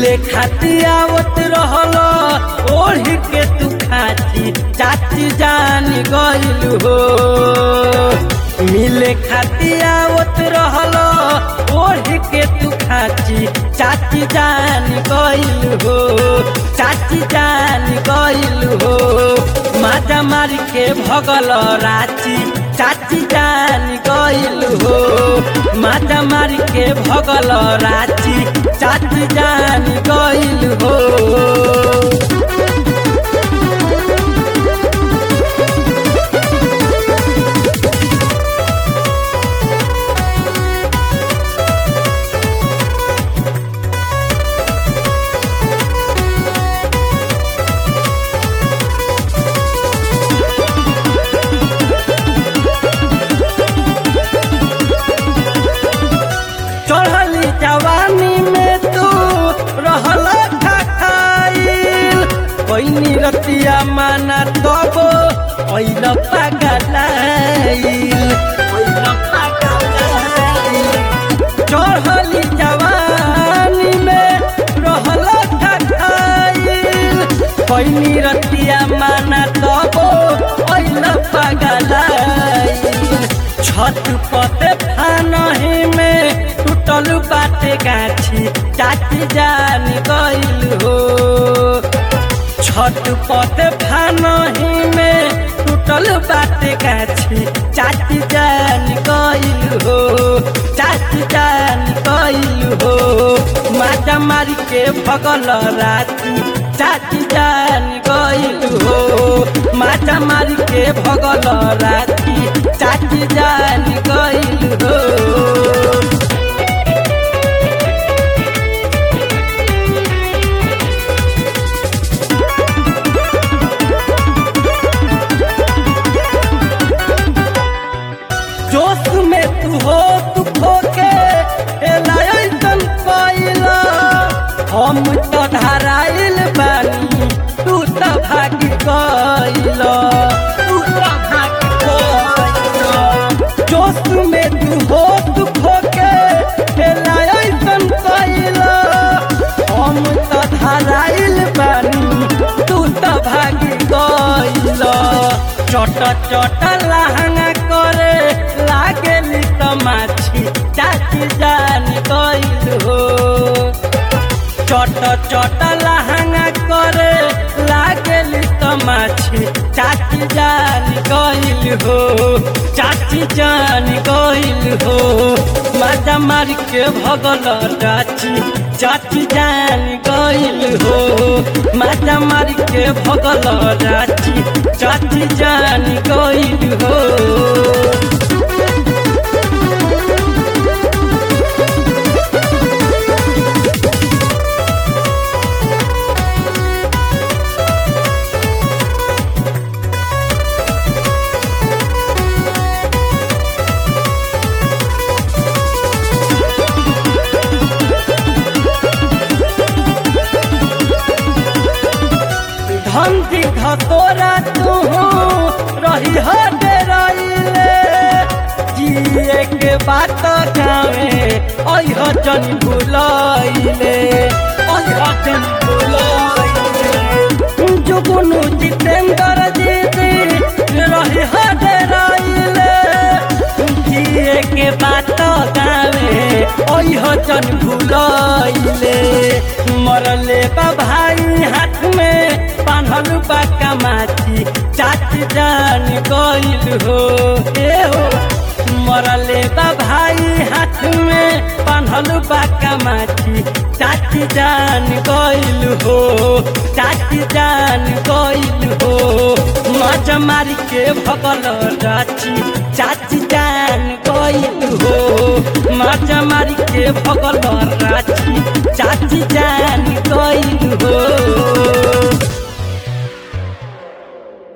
मिले खाती आवत रहल ओढ़ के तू खाची चाची जान गइल हो मिले खाती आवत रहल ओढ़ के तू खाची चाची जान गइल हो चाची जान गइल हो माजा मार के भगल राची चाची जान गइल हो माजा मार के भगल राची चाची जान गइल हो चढ़ली जवानी में तू रहल खाइल कोई रतिया माना तब ओइल पागलाइल ओइल पागलाइल चढ़ली जवानी में रहल खाइल कोई रतिया माना तब ओइल पागलाइल छत पते फानही में टूटल बाटे गाछी चाची जान गइल हो छत पते फानही में टूटल बाटे गाछी चाची जान गइल हो चाची जान गइल हो माता मारी के भगल राती चाची जान गइल हो माता मारी के भगल राती चाची जान गइल हो जोश में तू हो तू खोके एलायन पाइला हम तो धराइल बानी तू तो भागी गइला तू तो भागी गइला जोश में तू हो तू खोके एलायन पाइला हम तो धराइल बानी तू तो भागी गइला चट चट लहंगा करे लागेली त माछी चाची जान गइल हो चट चट लहंगा करे लागेली त माछी चाची जान गइल हो चाची जान गइल हो माता मार के भगल चाची चाची जान गइल हो माता मार के भगल चाची चाची जान गइल हो धंधी धतोरा तू रही हटे रहिले जिए के बात गावे अह जन भुलैले अह जन भुलैले जुगुनु जितेंद्र जीती रही हटे रहिले जिए के बात गावे अह जन भुलैले मरले बा भाई हाथ में बान्हल बा कमाची चाची जान गइल हो ए हो मरले बा भाई हाथ में बान्हल बा कमाची चाची जान गइल हो चाची जान गइल हो मज मारी के भगल राची चाची जान गइल हो मज मारी के भगल राची चाची जान गइल हो